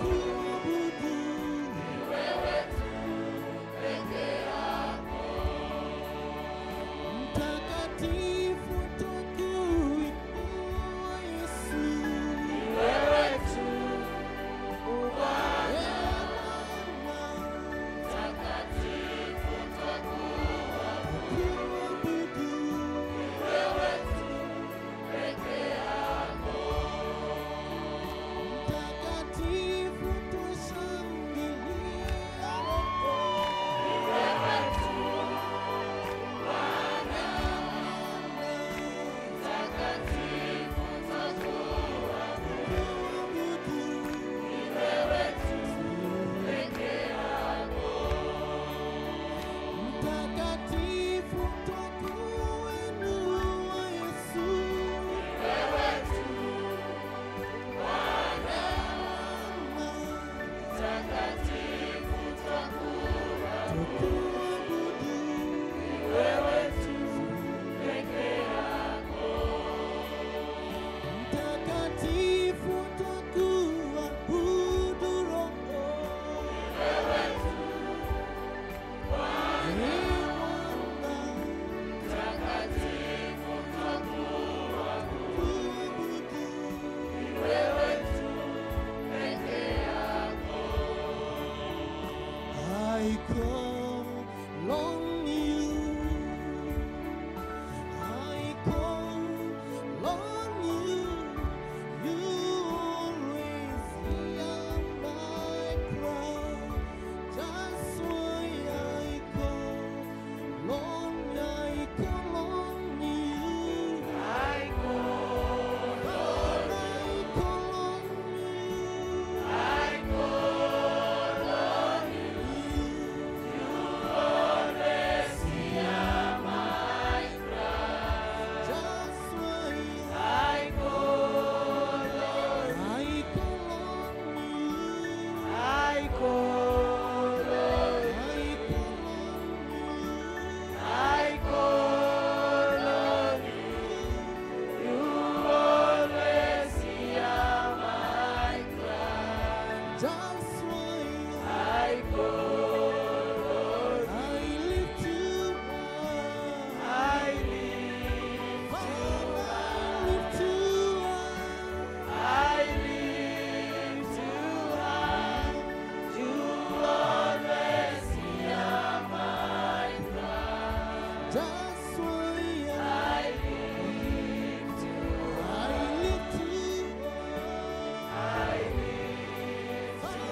Father,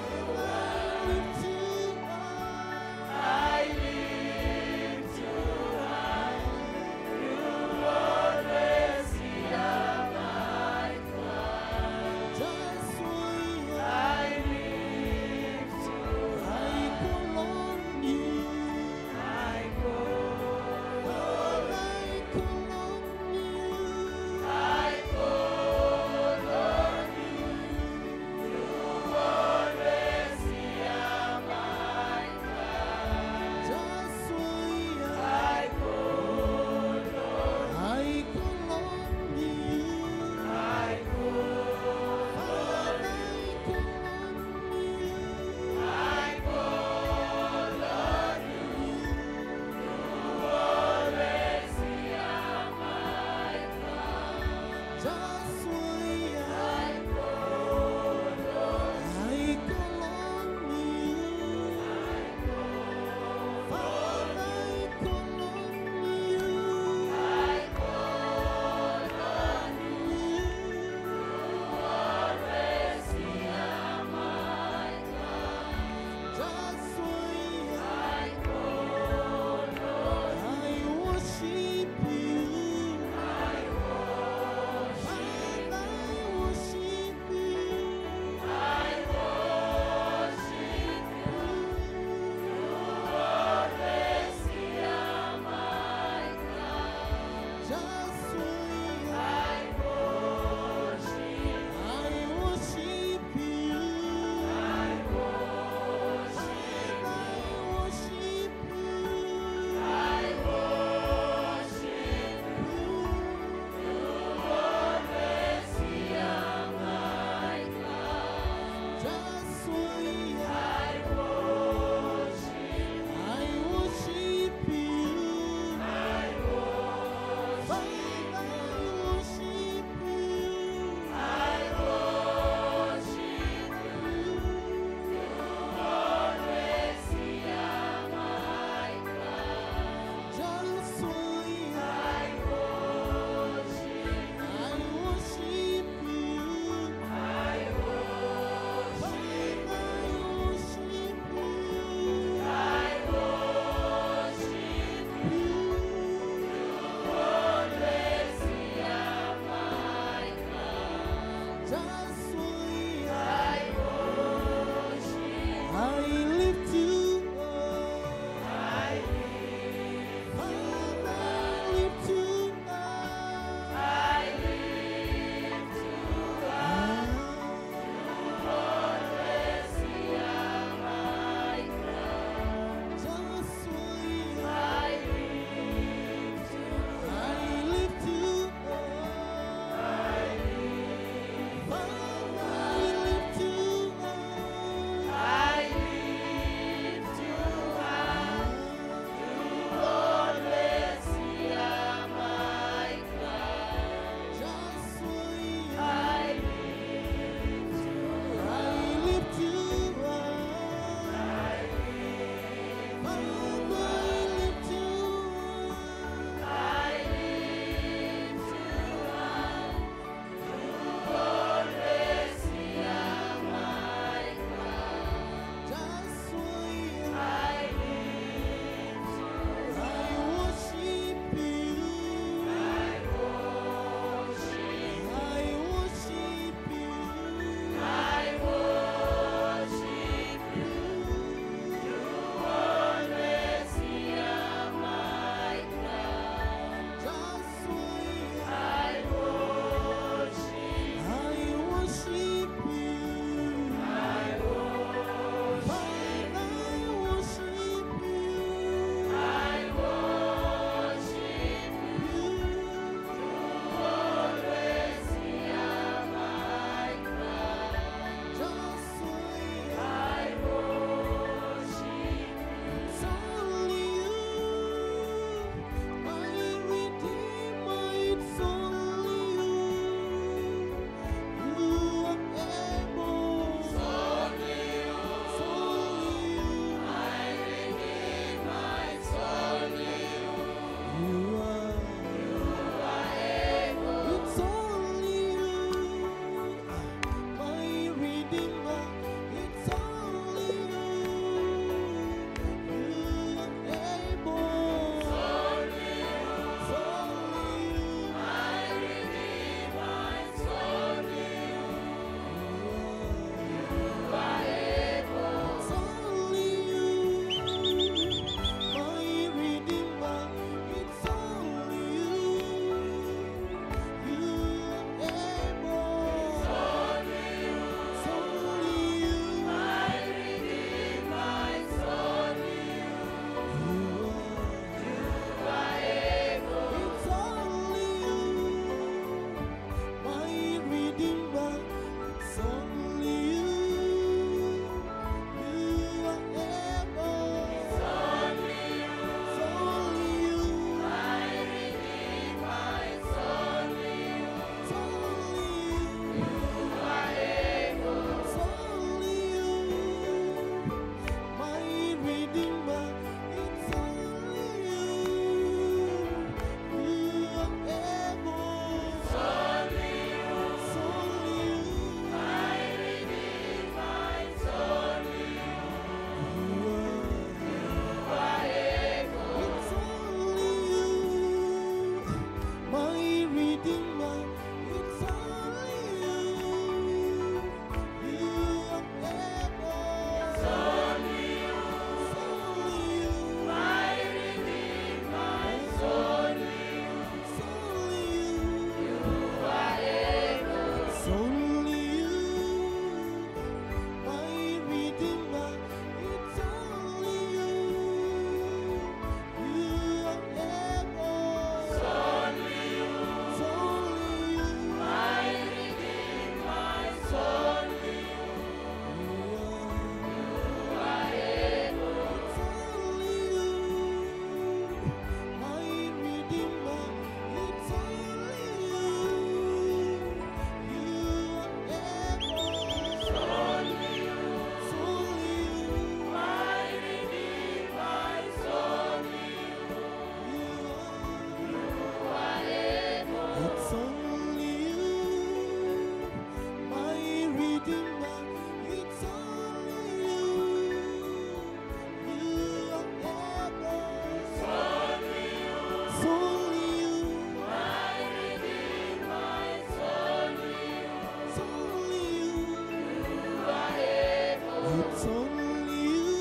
It's only you.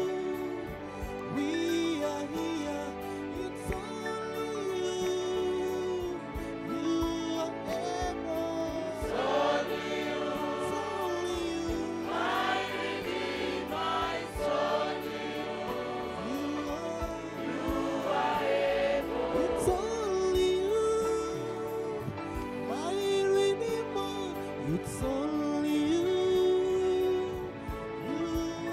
We are here. It's only you. You are able. It's only you. It's only you. My Redeemer. It's only you. You are. It's only you. My Redeemer. It's only you. You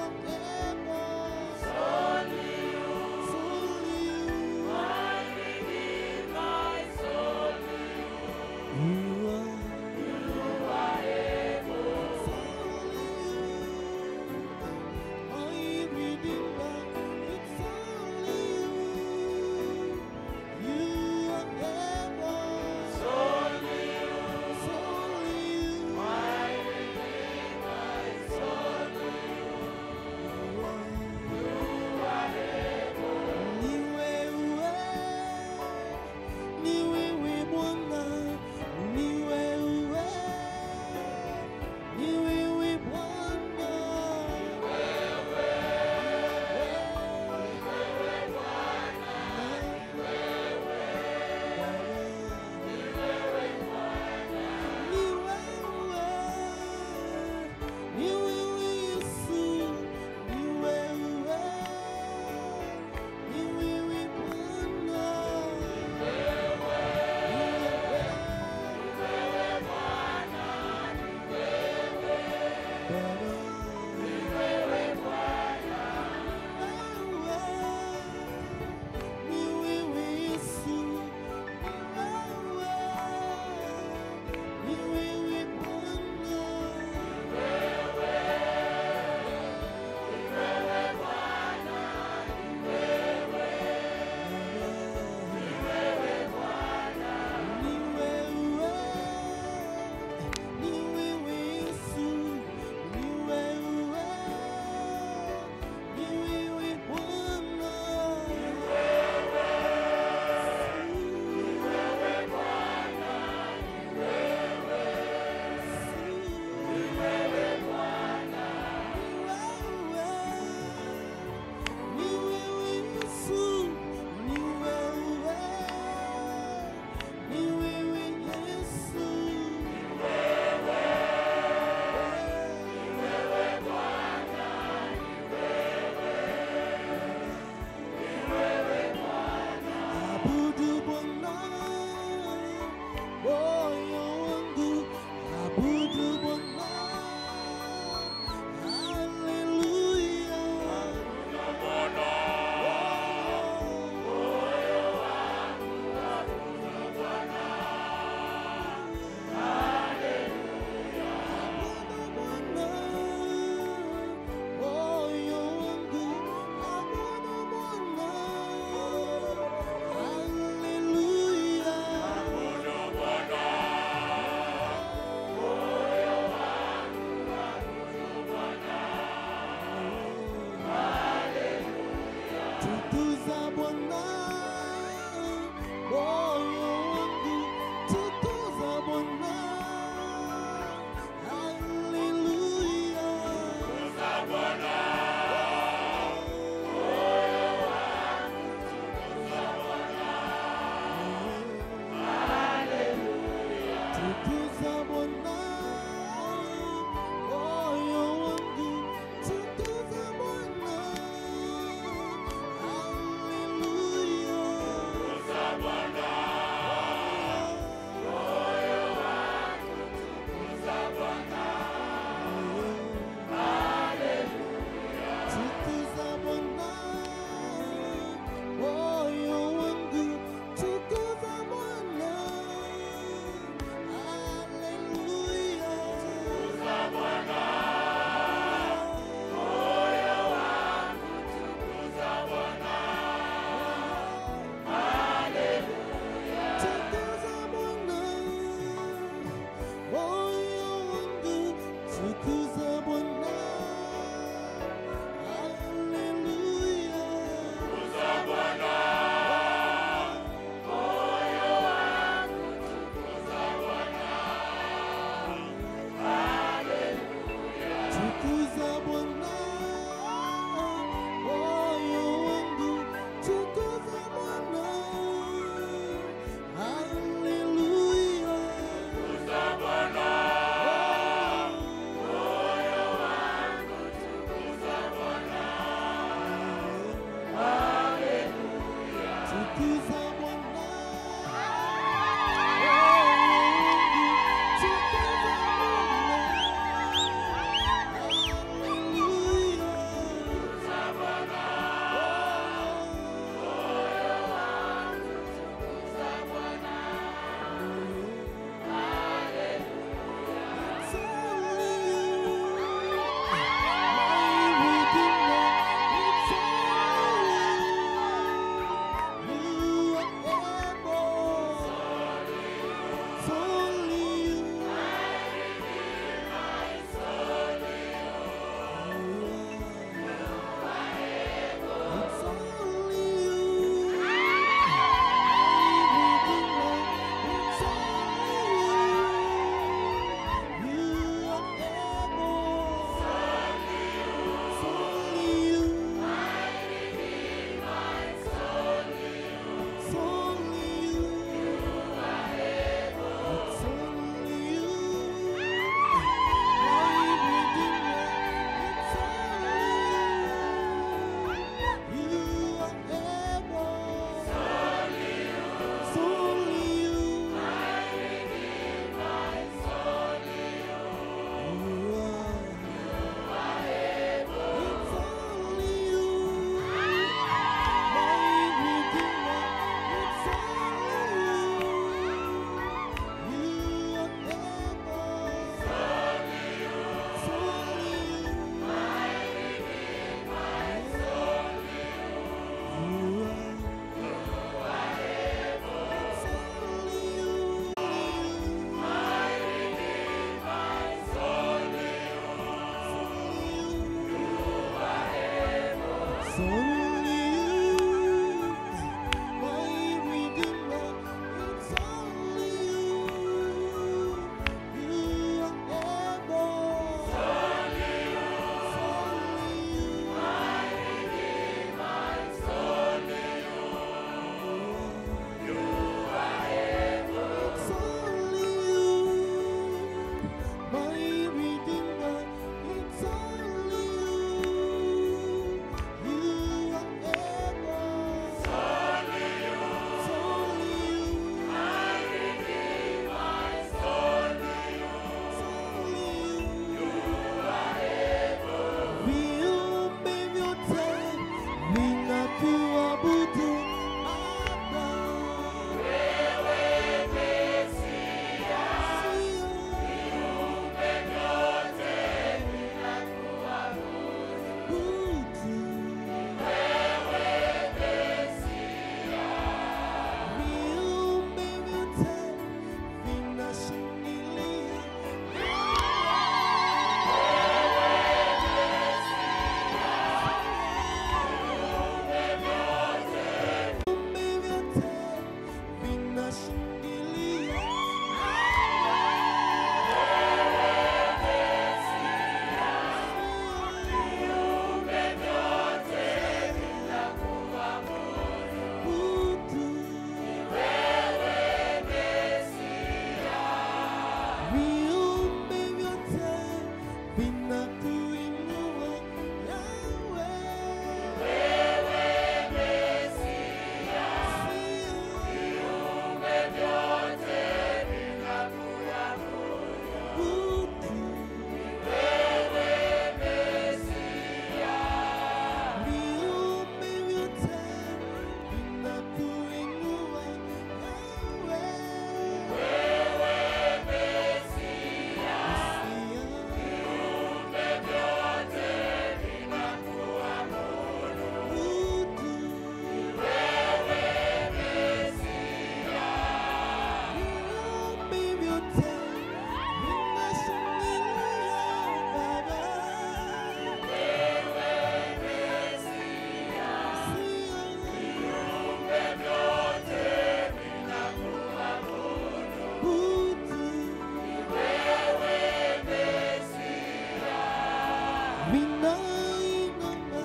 vinainama,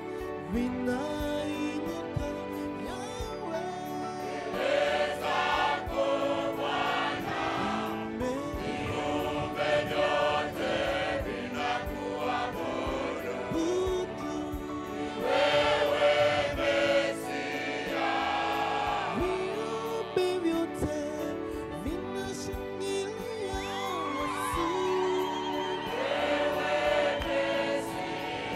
vinainuka Yahweh. Viumbe vyote vinashangilia Yesu.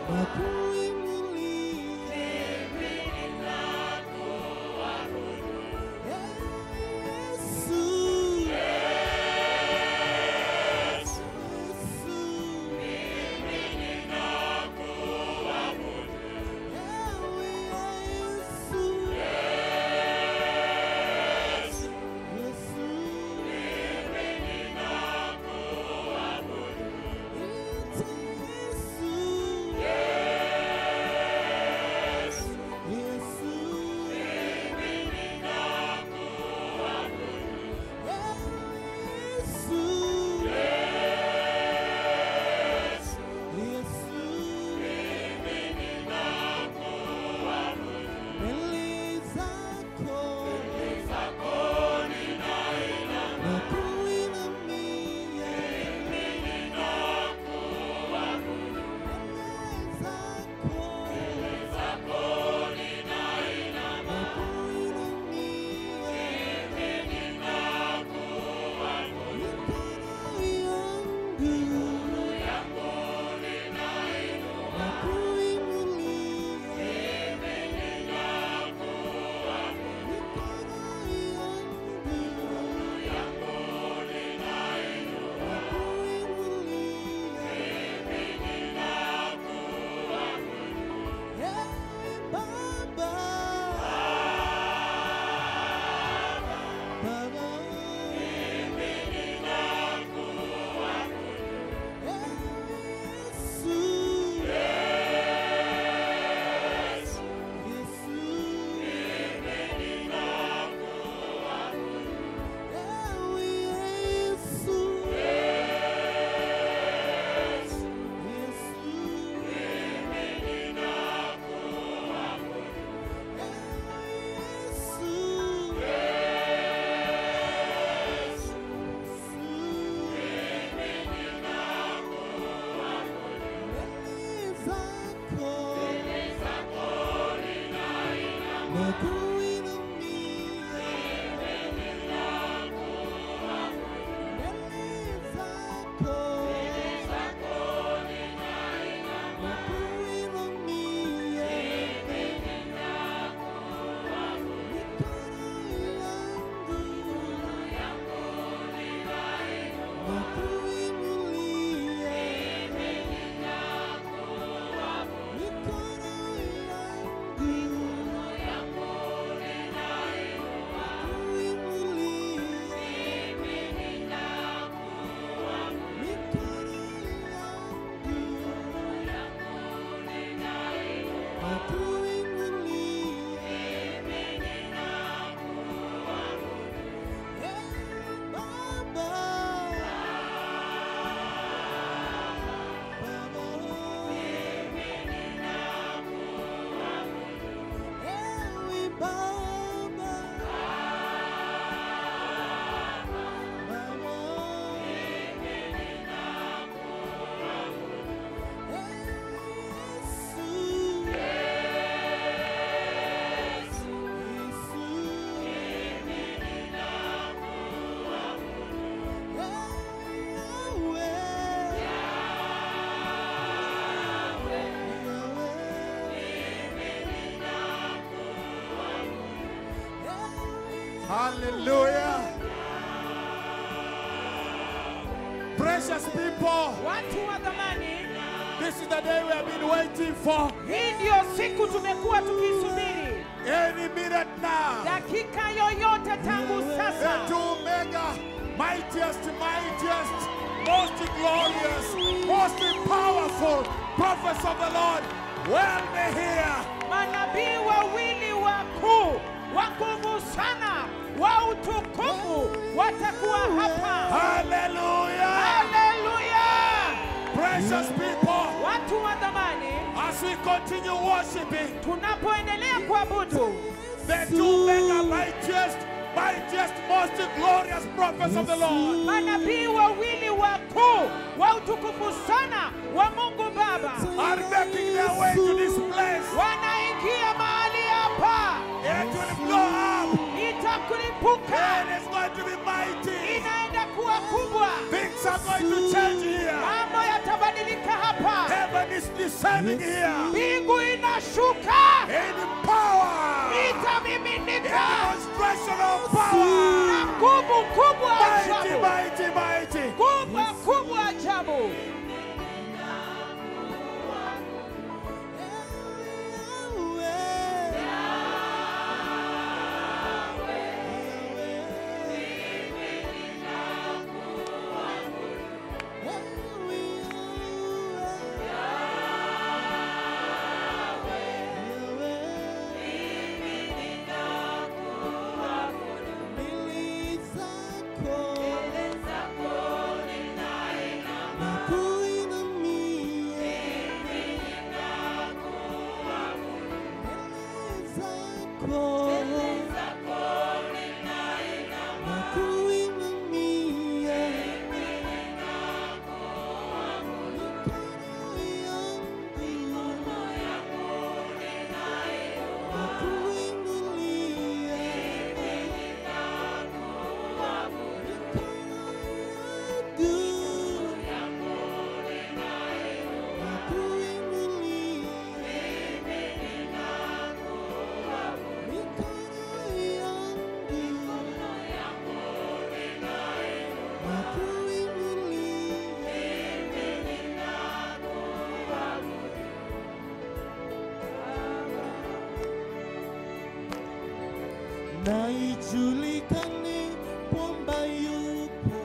na kuinulia. Yesu. Yesu. Ewe Yesu. Yesu. Ita Yesu. Yesu. Yesu. Yesu. Mbele zako na kuinamia. Mbele zako na kuinamia. Mikono yangu na kuinulia. Hallelujah. Precious people, Watu wa dhamani, this is the day we have been waiting for. hii ndiyo siku tumekuwa tukisubiri, Any minute now, dakika yoyote tangu the sasa. two mega, mightiest, mightiest, most glorious, most powerful prophets of the Lord will be here. Manabii wawili wakuu wa nguvu sana wa utukufu watakuwa hapa. Hallelujah. Haleluya! Precious people, Watu wa dhamani, as we continue worshiping, tunapoendelea kuabudu the two mega, mightiest, mightiest, most glorious prophets of the Lord manabii wawili wakuu wa utukufu sana wa Mungu Baba are making their way to this place. wanaingia mahali hapa, It will blow up. itakulipuka, It is going to be mighty. inaenda kuwa kubwa, Things are going to change here. mambo yatabadilika inabadilika hapa, Heaven is descending here mbingu inashuka, in power, in itamiminika demonstration of na power. nguvu kubwa Mighty, ajabu, mighty, mighty. kubwa kubwa ajabu. na ijulikane kwamba yupo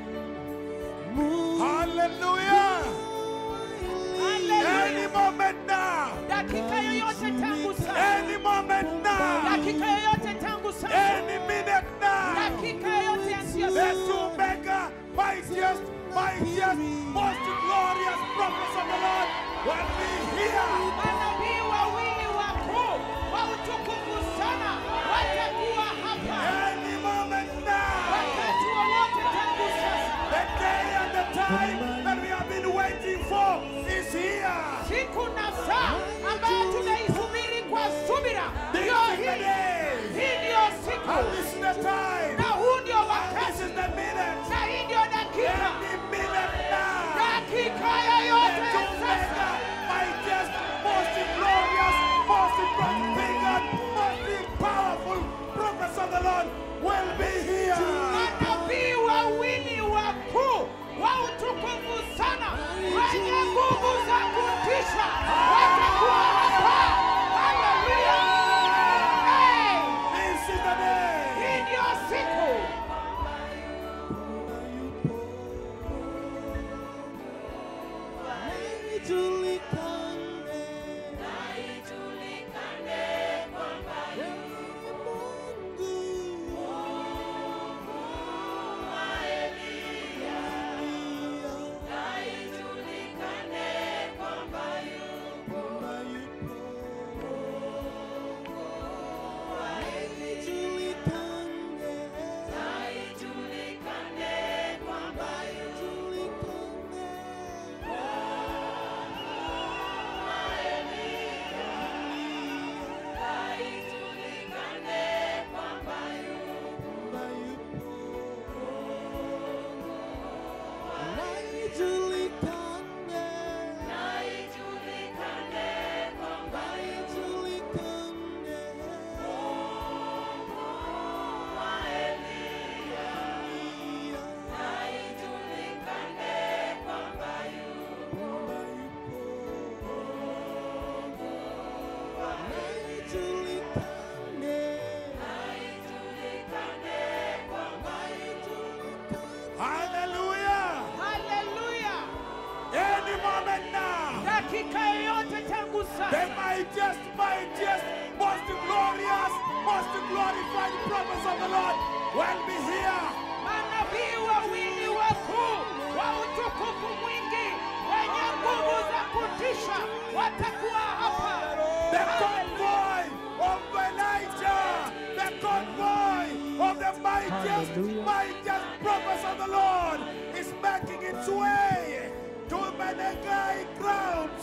Mungu Hallelujah. Haleluya. Any moment now. Dakika yoyote tangu sasa, Any moment now. dakika yoyote tangu sasa, Any minute now. dakika yoyote yasiyo The sasa. two mega, mightiest, mightiest, most glorious prophets of the Lord will be here. Manabii wawili wakuu wa utukufu sana watakuwa hapa Any moment now. wakati wowote tangu sasa. The day and the time that we have been waiting for is here. Siku na saa ambayo tunaisubiri kwa subira This ndio is the hii. day. Hii ndiyo siku And this is the time. na huu ndio And this wakati is the minute. na hii ndio dakika, Any minute now. dakika The yoyote two ya sasa. mega, mightiest, most glorious, most transfigured, most powerful prophets of the Lord will be here. Manabii wawili wakuu wa utukufu sana wenye nguvu za kutisha watakuwa hapa. Haleluya! Hey, This is the day. hii ndio siku. Hallelujah. Haleluya! Any moment now. Dakika yoyote tangu The sasa, mightiest, mightiest, most glorious, most glorified prophets of the Lord will be here. manabii wawili wakuu wa utukufu mwingi wenye nguvu za kutisha watakuwa hapa. The convoy of Elijah, the convoy of the mightiest, mightiest prophets of the Lord is making its way to Menegai grounds.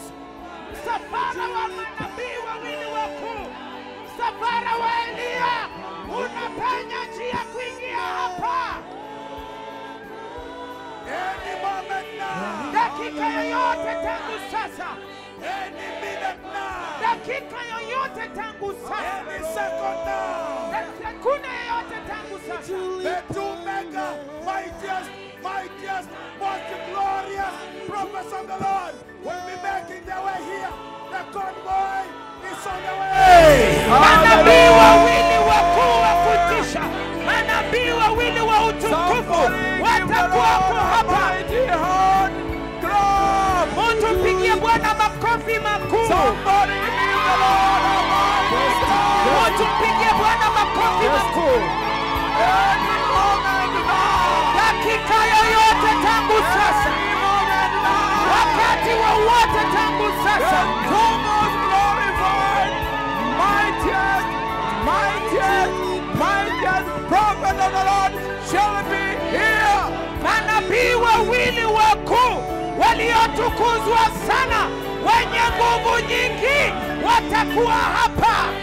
Msafara wa manabii wawili wakuu, msafara wa Eliya unapenya njia kuingia hapa. Any moment now. dakika yoyote tangu sasa, Any minute now. dakika yoyote tangu sasa, Any second now. na sekunde yoyote tangu sasa. The two mega, mightiest, mightiest, most glorious prophets of the Lord will be making their way here. The convoy is on the way. Manabii wawili wakuu wa kutisha, manabii wawili wa utukufu watakuwapo hapa. Mtu mpigie Bwana makofi makuu. Mtu mpigie Bwana makofi makuu. Dakika yoyote tangu sasa, wakati wowote tangu sasa, manabii wawili wakuu waliotukuzwa sana, wenye nguvu nyingi watakuwa hapa.